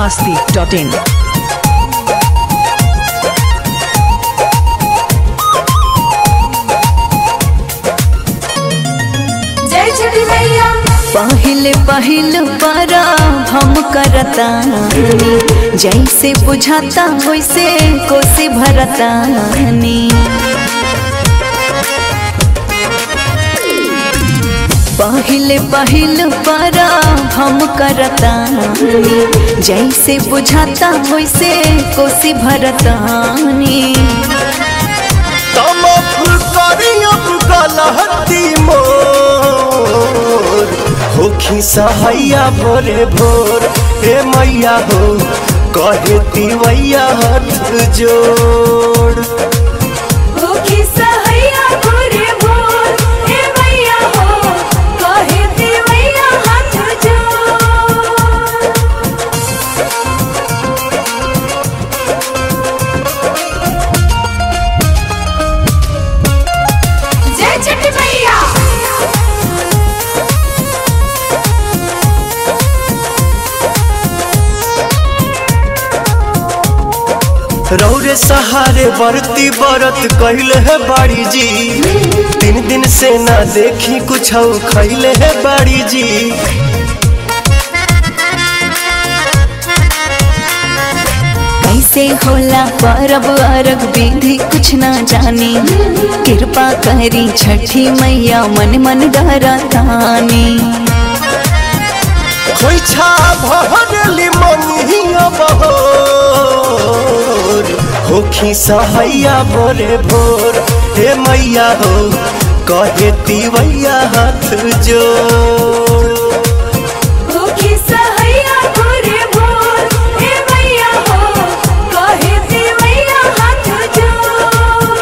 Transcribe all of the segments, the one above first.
masti.in. जय छठी मैया पहले पहल बरा हम करतानी जैसे बुझाता वैसे कोसी भरतानी पहले पहल बरा हम करतानी जैसे बुझाता वैसे कोसी भरतानी तमफ करियब गलहती मोर होखी सहैया भोरे भोर हे मैया हो कहे तिवैया हाथ जोड़ भूखी सहैया भोरे भोर हे मैया हो कहे देवैया हाथ जोड़ जय छठी मैया रौरे सहारे बरती बरत कहले है बाड़ी जी तीन दिन से ना देखी कुछ खैले है बाड़ी जी कैसे होला परब अरग विधि कुछ ना जानी कृपा करी छठी मैया मन मन डरतानी खोइछा भरली मनिया बहोर होखी सहैया भोरे भोर हे मैया हो कहे तिवैया हाथ जोड़ भूखी सहैया भोरे भोर हे मैया हो कहे देवैया हाथ जोड़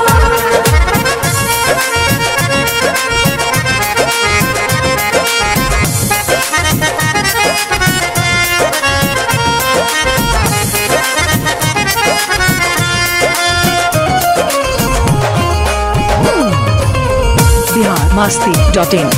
Bihar masti.in.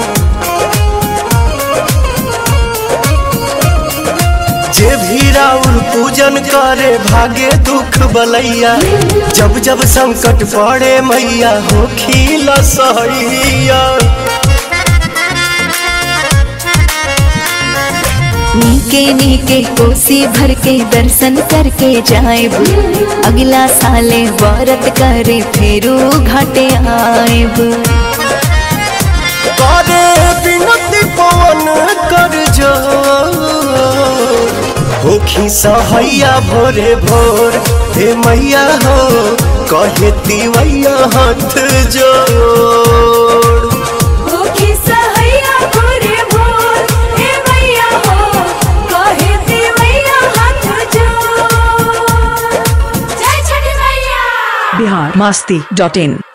जे भी राउर पूजन करे भागे दुख बलैया जब जब संकट पड़े मैया हो खीला सहैया नीके नीके कोसी भर के दर्शन करके जाएब अगला साले व्रत करे फेरू घाटे आएब करे बिनती पवन कर जो होखी सहैया भोरे भोर हे मैया हो कहे तिवैया हाथ जोड़ भूखी सहैया भोरे भोर हे मैया हो कहे देवैया हाथ जोड़ जय छठी मैया Bihar masti.in.